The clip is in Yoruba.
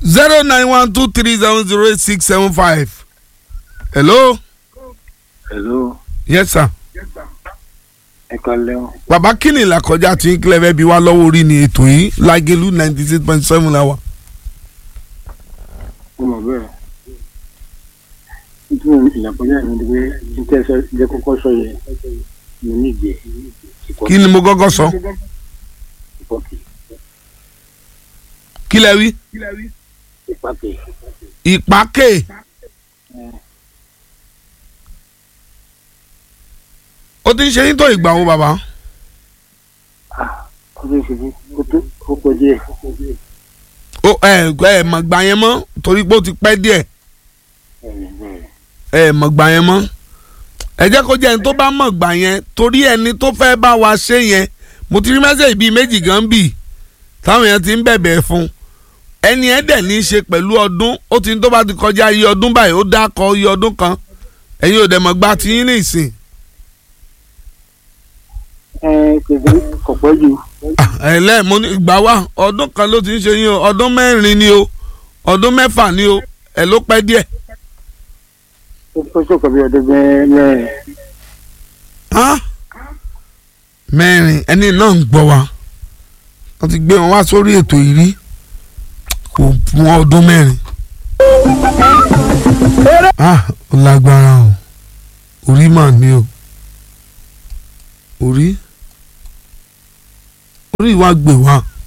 zero nine one two three seven zero eight six seven five. hello. hello yes sir. ẹ kálẹ́ o bàbá kínní làkọjá tí ń kílẹ̀ fẹ́ bí wá lọ́wọ́ orí ni ètò yìí lágẹ̀lú ninety six point seven la wà. mo mọ̀ bẹ́ẹ̀ nítorí ìlàkọjá mi ni pé n tẹ́ sọ jẹ́ kọ́kọ́ sọ yẹn mo ní ìgbẹ́ kí ni mo gọ́gọ́ sọ ìpọ́kì kí lẹ wí. ìpàkì ìpàkè ó ti ń ṣe yín tó ìgbà wo bàbá. ó tó ṣubú ó tó ó pọ̀ díẹ̀ ó ẹ ẹ mọ̀ gbà yẹn mọ́ torí pé ó ti pẹ́ díẹ̀ ẹ mọ̀ gbà yẹn mọ́ ẹ jẹ́ kó jẹ́ ẹni tó bá mọ̀ gbà yẹn torí ẹni tó fẹ́ bá wa ṣe yẹn mo ti rí mẹ́sẹ̀gì bíi méjì gan bì táwọn yẹn ti ń bẹ̀bẹ̀ fún ẹni ẹ dẹ̀ ní í ṣe pẹ̀lú ọdún ó ti ní tó bá ti kọjá iye ọdún báyìí ó dákọ̀ iye ọdún kan ẹ̀yin ò dẹ̀ mọ̀ gbà tí yín ní ìsìn ẹ kẹ̀kẹ́ kò pẹ́ jù ẹ̀lẹ́ mo ní ìgbà wa ọdún kan ló ti ń ṣe yín o ọdún mẹ́rin ni o ọdún mẹ́fà ni o ẹ̀ ló pẹ́ díẹ̀. ó sọ̀kọ̀ bí ọdún bẹ́ẹ̀ mẹ́rin Hán? mẹ́rin ẹni náà ń gbọ́ wa wọ́n ti gbé wọn wá sórí ètò yìí rí kò fún ọdún mẹ́rin. Ah, ó lágbára o orí mà ní o orí orí wa gbè wá